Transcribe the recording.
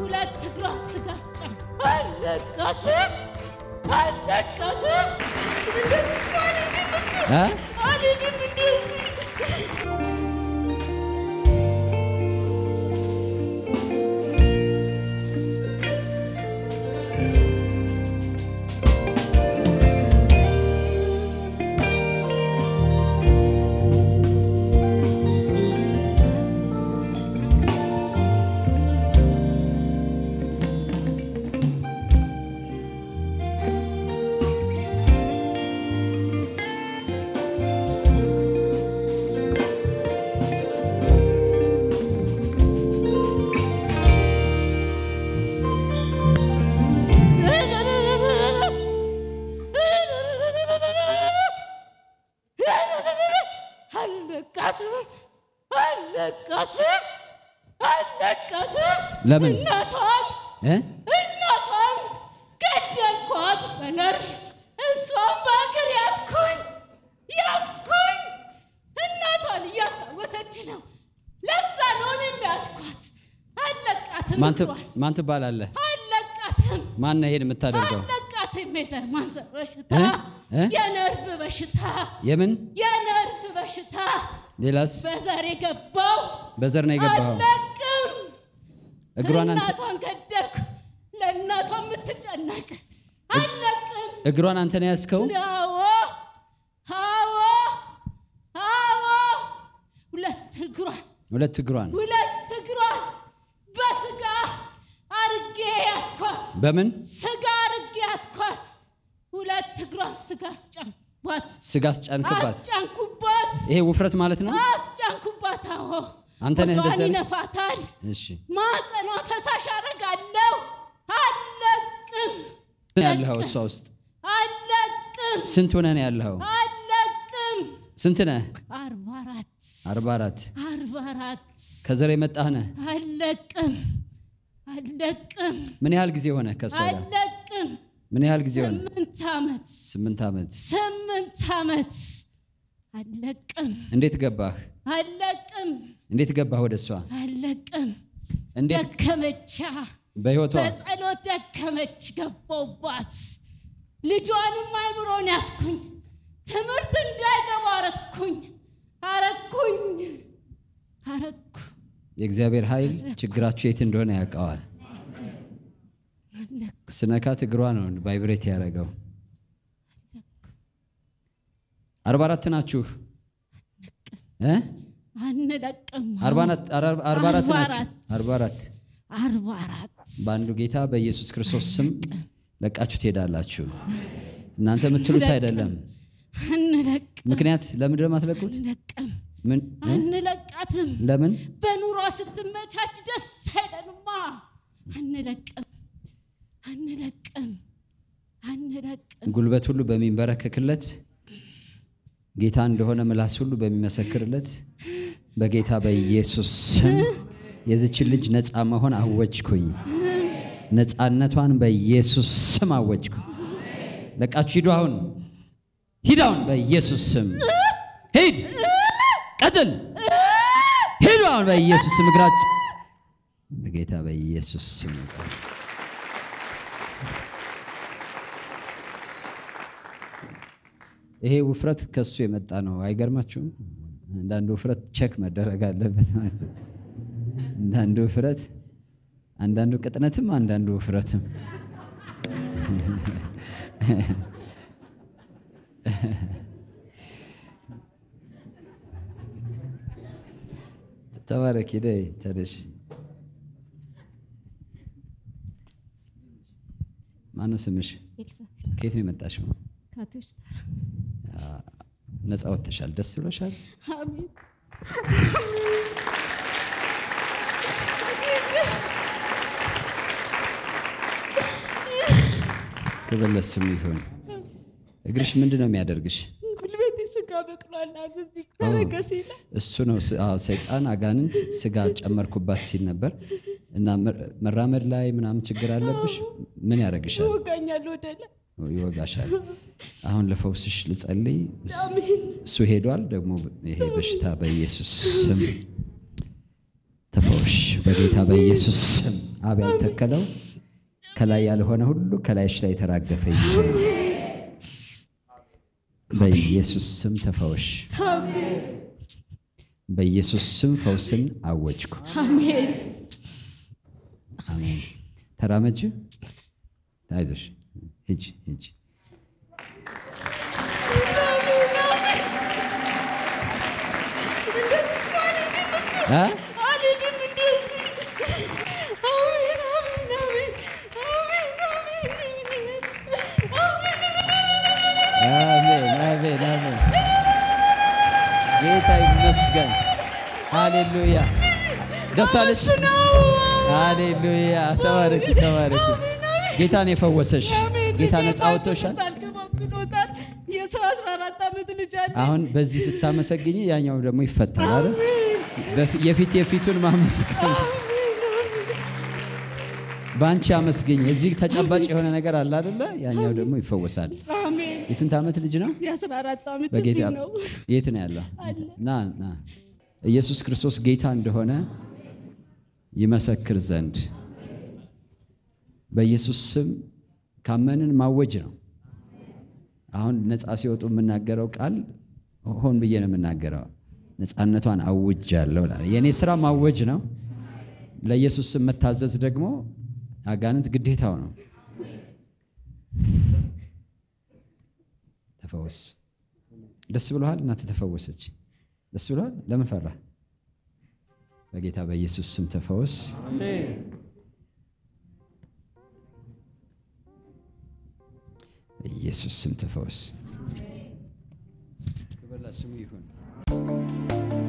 ሁለት እግሯን ስጋ አስጫን አለቃትም አለቃትም እንደዚህ አልሄድም እ? አልሄድም እንደዚህ አለቃትም አለቃትም አለቃትም ለምን? እናቷን እ? እናቷን ገደልኳት በነርፍ እሷን በእግር ያስኩኝ ያስኩኝ እናቷን እያስታወሰች ነው ለዛ ነው እኔም ያስኳት አለቃትም ማን ት- እግሯን ማን ትባላለህ? አለቃትም ማን ነው ይሄን የምታደርገው? አለቃትም የዘር ማንዘር በሽታ እ? እ? የነርቭ በሽታ የምን የነርቭ በሽታ ሌላስ? በዘር የገባው በዘር ነው የገባኸው? አለቅም እግሯን አንተ እናቷን ገደልኩ ለእናቷ የምትጨነቅ አለቅም እግሯን አንተ ነው ያዝከው? አዎ አዎ አዎ ሁለት እግሯን ሁለት እግሯን ሁለት እግሯን በስጋ አርጌ ያስኳት በምን ስጋ አርጌ ያስኳት ሁለት እግሯን ስጋ አስጫንኩባት ስጋ አስጫንክባት? አስጫንኩባት ይሄ ውፍረት ማለት ነው? አስጫንኩባት አዎ አንተ ነህ ሆዷን እንደዛ ያለ- ይነፋታል እሺ ማጸኗ ፈሳሽ አረጋለሁ አለቅም ስንት ነው ያለኸው እሷ ውስጥ? አለቅም ስንት ሆነህ ነው ያለኸው? አለቅም ስንት ነህ? አርባ አራት አርባ አራት አርባ አራት ከዘር የመጣህ ነህ? አለቅም አለቅም ምን ያህል ጊዜ ሆነ ከእሷ ጋር? አለቅም ምን ያህል ጊዜ ሆነ? ስምንት ዓመት ስምንት ዓመት። ስምንት ዓመት አለቅም እንዴት ገባህ? አለቅም እንዴት ገባህ ወደ እሷ? አለቅም እንዴት ደከመቻ በህይወቷ በጸሎት ደከመች ገባውባት ልጇንም አይምሮን ያስኩኝ ትምህርት እንዳይገባ አረኩኝ አረኩኝ አረኩ የእግዚአብሔር ኃይል ችግራችሁ የት እንደሆነ ያውቀዋል። አለኩ ስነካት እግሯ ነው ቫይብሬት ያደረገው። አርባ አራት ናችሁ እ? አንለቅም አርባ አራት- አርባ አራት አርባ ናችሁ። አራት አርባ አራት አርባ አራት በአንዱ ጌታ በኢየሱስ ክርስቶስ ስም ለቃችሁ ትሄዳላችሁ። እናንተ የምትሉት አይደለም። አንለቅ ምክንያት ለምንድን ነው የማትለቁት? አንለቅም ምን እ? አንለቃትም ለምን? በኑሯ ስትመቻች ደስ አይለንማ አንለቅም አንለቅም አንለቅም ጉልበት ሁሉ በሚንበረከክለት ጌታ እንደሆነ ምላስ ሁሉ በሚመሰክርለት በጌታ በኢየሱስ ስም የዚችን ልጅ ነፃ መሆን አወጅኩኝ። ነፃነቷን በኢየሱስ ስም አወጅኩ። ለቃችሁ ሂዱ። አሁን ሂድ፣ አሁን በኢየሱስ ስም ሂድ፣ ቀጥል፣ ሂዱ አሁን በኢየሱስ ስም እግራችሁ በጌታ በኢየሱስ ስም ይሄ ውፍረት ከሱ የመጣ ነው። አይገርማችሁም? አንዳንዱ ውፍረት ቸክ መደረግ አለበት ማለት ነው። አንዳንዱ ውፍረት፣ አንዳንዱ ቅጥነትም፣ አንዳንዱ ውፍረትም ተባረክ። ሄደ ተደሽ ማነው ስምሽ? ኤልሳቤጥ ከየት ነው የመጣሽው? ካቶች ተራ ነፃ ወጥተሻል። ደስ ብሎሻል? አሜን ክብር ለስሙ ይሁን። እግርሽ ምንድን ነው የሚያደርግሽ? ጉልበቴ ስጋ በቅሏል በዚህ ተረገሴ ላይ እሱ ነው ስ- አዎ፣ ሰይጣን አጋንንት ስጋ ጨመርኩባት ሲል ነበር እና መ- መራመድ ላይ ምናምን ችግር አለብሽ። ምን ያደርግሻል? ይወጋኛል ወደ ላይ ይወጋሻል። አሁን ለፈውስሽ ልጸልይ። እስ- አሜን እሱ ሄዷል። ደግሞ ይሄ በሽታ በኢየሱስ ስም ተፈወሽ። ተፈውሽ በጌታ በኢየሱስ ስም። አብ ያልተከለው ከላይ ያልሆነ ሁሉ ከላይሽ ላይ የተራገፈ ይሁን። በኢየሱስ ስም ተፈውሽ። አሜን በኢየሱስ ስም ፈውስን አወጅኩ። አሜን አሜን። ተራመጅ፣ አይዞሽ፣ ሂጂ ሂጂ። አ? አልሄድም እንደዚህ አሜን አሜን አሜን አሜን አሜን አሜን አሜን አሜን። ጌታ ይመስገን። ሃሌሉያ። ደስ አለሽ? ሃሌሉያ። ተባረኪ ተባረኪ። ጌታን የፈወሰሽ ጌታ ነፃ አውጥቶሻል። ብሎታል የሰው አስራ አራት ዓመት ልጅ አለ አሁን በዚህ ስታመሰግኝ ያኛው ደግሞ ይፈታል አይደል? በፊ- የፊት የፊቱን ማመስገን በአንቺ አመስግኝ። እዚህ ተጨባጭ የሆነ ነገር አለ አይደለ? ያኛው ደግሞ ይፈወሳል። አሜን የስንት ዓመት ልጅ ነው? የአስራ አራት ዓመት በጌታ እዚህ ነው የት ነው ያለው? አለ። ና ና ኢየሱስ ክርስቶስ ጌታ እንደሆነ ይመሰክር ዘንድ በኢየሱስ ስም ካመንን ማወጅ ነው። አሁን ነፃ ሲወጡ የምናገረው ቃል ሆን ብዬ ነው የምናገረው። ነፃነቷን አውጅ ያለው የእኔ ስራ ማወጅ ነው። ለኢየሱስ ስም መታዘዝ ደግሞ አጋንንት ግዴታው ነው። ተፈወስ። ደስ ብሎሃል? እናትህ ተፈወሰች። ደስ ብሎሃል? ለምን ፈራ? በጌታ በኢየሱስ ስም ተፈወስ። በኢየሱስ ስም ተፈወስ። ክብር ለስሙ ይሁን።